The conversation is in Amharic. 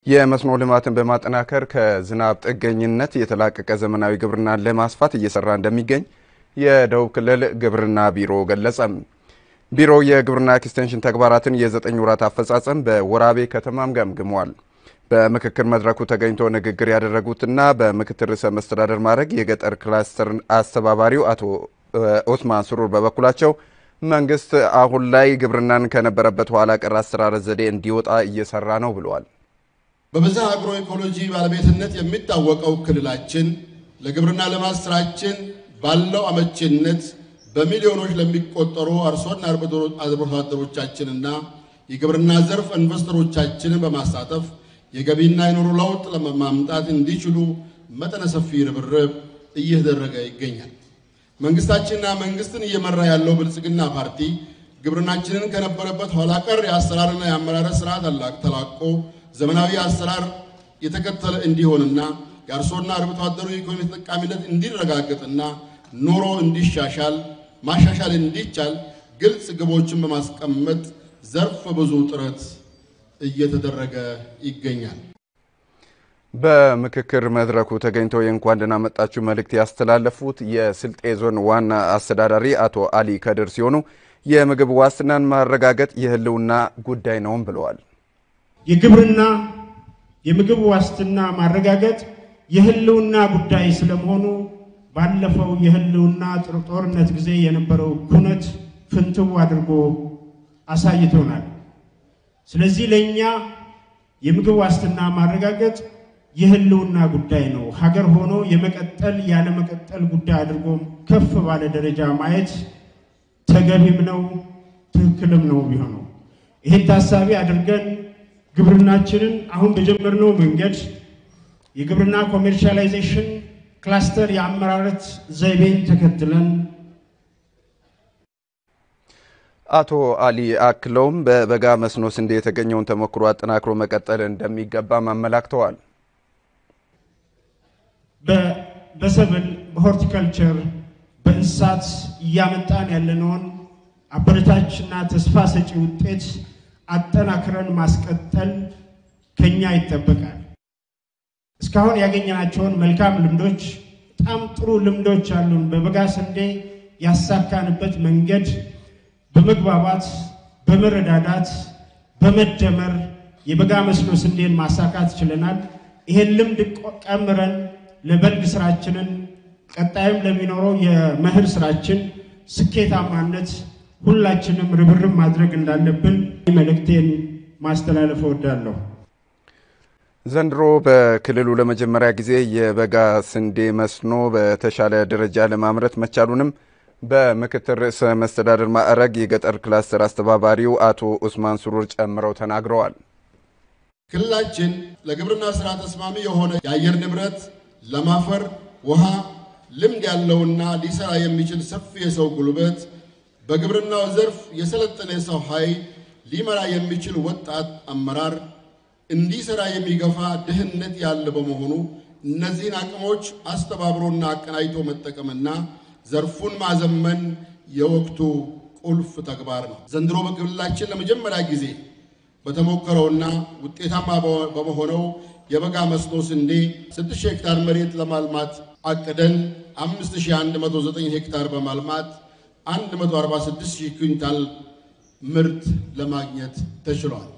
የመስኖ ልማትን በማጠናከር ከዝናብ ጥገኝነት የተላቀቀ ዘመናዊ ግብርናን ለማስፋት እየሰራ እንደሚገኝ የደቡብ ክልል ግብርና ቢሮ ገለጸ። ቢሮው የግብርና ኤክስቴንሽን ተግባራትን የዘጠኝ ወራት አፈጻጸም በወራቤ ከተማም ገምግሟል። በምክክር መድረኩ ተገኝቶ ንግግር ያደረጉትና በምክትል ርዕሰ መስተዳደር ማዕረግ የገጠር ክላስተር አስተባባሪው አቶ ኦስማን ሱሩር በበኩላቸው መንግስት አሁን ላይ ግብርናን ከነበረበት ኋላ ቀር አሰራር ዘዴ እንዲወጣ እየሰራ ነው ብለዋል። በብዝሃ አግሮ ኢኮሎጂ ባለቤትነት የሚታወቀው ክልላችን ለግብርና ልማት ስራችን ባለው አመቺነት በሚሊዮኖች ለሚቆጠሩ አርሶና አርብቶ አደሮቻችንና የግብርና ዘርፍ ኢንቨስተሮቻችንን በማሳተፍ የገቢና የኑሮ ለውጥ ለማምጣት እንዲችሉ መጠነ ሰፊ ርብርብ እየተደረገ ይገኛል። መንግስታችንና መንግስትን እየመራ ያለው ብልጽግና ፓርቲ ግብርናችንን ከነበረበት ኋላ ቀር የአሰራርና የአመራረት ስርዓት ተላቆ ዘመናዊ አሰራር የተከተለ እንዲሆንና የአርሶና አርብቶ አደሩ የኢኮኖሚ ተጠቃሚነት እንዲረጋገጥና ኑሮ እንዲሻሻል ማሻሻል እንዲቻል ግልጽ ግቦችን በማስቀመጥ ዘርፈ ብዙ ጥረት እየተደረገ ይገኛል። በምክክር መድረኩ ተገኝተው የእንኳን ደህና መጣችሁ መልእክት ያስተላለፉት የስልጤ ዞን ዋና አስተዳዳሪ አቶ አሊ ከድር ሲሆኑ የምግብ ዋስትናን ማረጋገጥ የህልውና ጉዳይ ነውም ብለዋል። የግብርና የምግብ ዋስትና ማረጋገጥ የህልውና ጉዳይ ስለመሆኑ ባለፈው የህልውና ጦርነት ጊዜ የነበረው ኩነት ፍንትው አድርጎ አሳይቶናል። ስለዚህ ለእኛ የምግብ ዋስትና ማረጋገጥ የህልውና ጉዳይ ነው። ሀገር ሆኖ የመቀጠል ያለመቀጠል ጉዳይ አድርጎ ከፍ ባለ ደረጃ ማየት ተገቢም ነው ትክክልም ነው ቢሆነው ይህን ታሳቢ አድርገን ግብርናችንን አሁን በጀመርነው መንገድ የግብርና ኮሜርሻላይዜሽን ክላስተር የአመራረት ዘይቤን ተከትለን አቶ አሊ አክለውም በበጋ መስኖ ስንዴ የተገኘውን ተሞክሮ አጠናክሮ መቀጠል እንደሚገባም አመላክተዋል። በሰብል፣ በሆርቲካልቸር፣ በእንስሳት እያመጣን ያለነውን አበረታችና ተስፋ ሰጪ ውጤት አጠናክረን ማስቀጠል ከኛ ይጠበቃል። እስካሁን ያገኘናቸውን መልካም ልምዶች፣ በጣም ጥሩ ልምዶች አሉን። በበጋ ስንዴ ያሳካንበት መንገድ በመግባባት በመረዳዳት በመደመር የበጋ መስኖ ስንዴን ማሳካት ችለናል። ይሄን ልምድ ቀምረን ለበልግ ስራችንን ቀጣይም ለሚኖረው የመኸር ስራችን ስኬታማነት ሁላችንም ርብርብ ማድረግ እንዳለብን መልእክቴን ማስተላለፍ እወዳለሁ። ዘንድሮ በክልሉ ለመጀመሪያ ጊዜ የበጋ ስንዴ መስኖ በተሻለ ደረጃ ለማምረት መቻሉንም በምክትል ርዕሰ መስተዳድር ማዕረግ የገጠር ክላስተር አስተባባሪው አቶ ኡስማን ሱሩር ጨምረው ተናግረዋል። ክልላችን ለግብርና ስራ ተስማሚ የሆነ የአየር ንብረት፣ ለም አፈር፣ ውሃ ልምድ ያለውና ሊሰራ የሚችል ሰፊ የሰው ጉልበት፣ በግብርናው ዘርፍ የሰለጠነ የሰው ኃይል፣ ሊመራ የሚችል ወጣት አመራር፣ እንዲሰራ የሚገፋ ድህነት ያለ በመሆኑ እነዚህን አቅሞች አስተባብሮና አቀናጅቶ መጠቀምና ዘርፉን ማዘመን የወቅቱ ቁልፍ ተግባር ነው። ዘንድሮ በክልላችን ለመጀመሪያ ጊዜ በተሞከረውና ውጤታማ በመሆነው የበጋ መስኖ ስንዴ 6 ሄክታር መሬት ለማልማት አቅደን 5109 ሄክታር በማልማት 146000 ኩንታል ምርት ለማግኘት ተችሏል።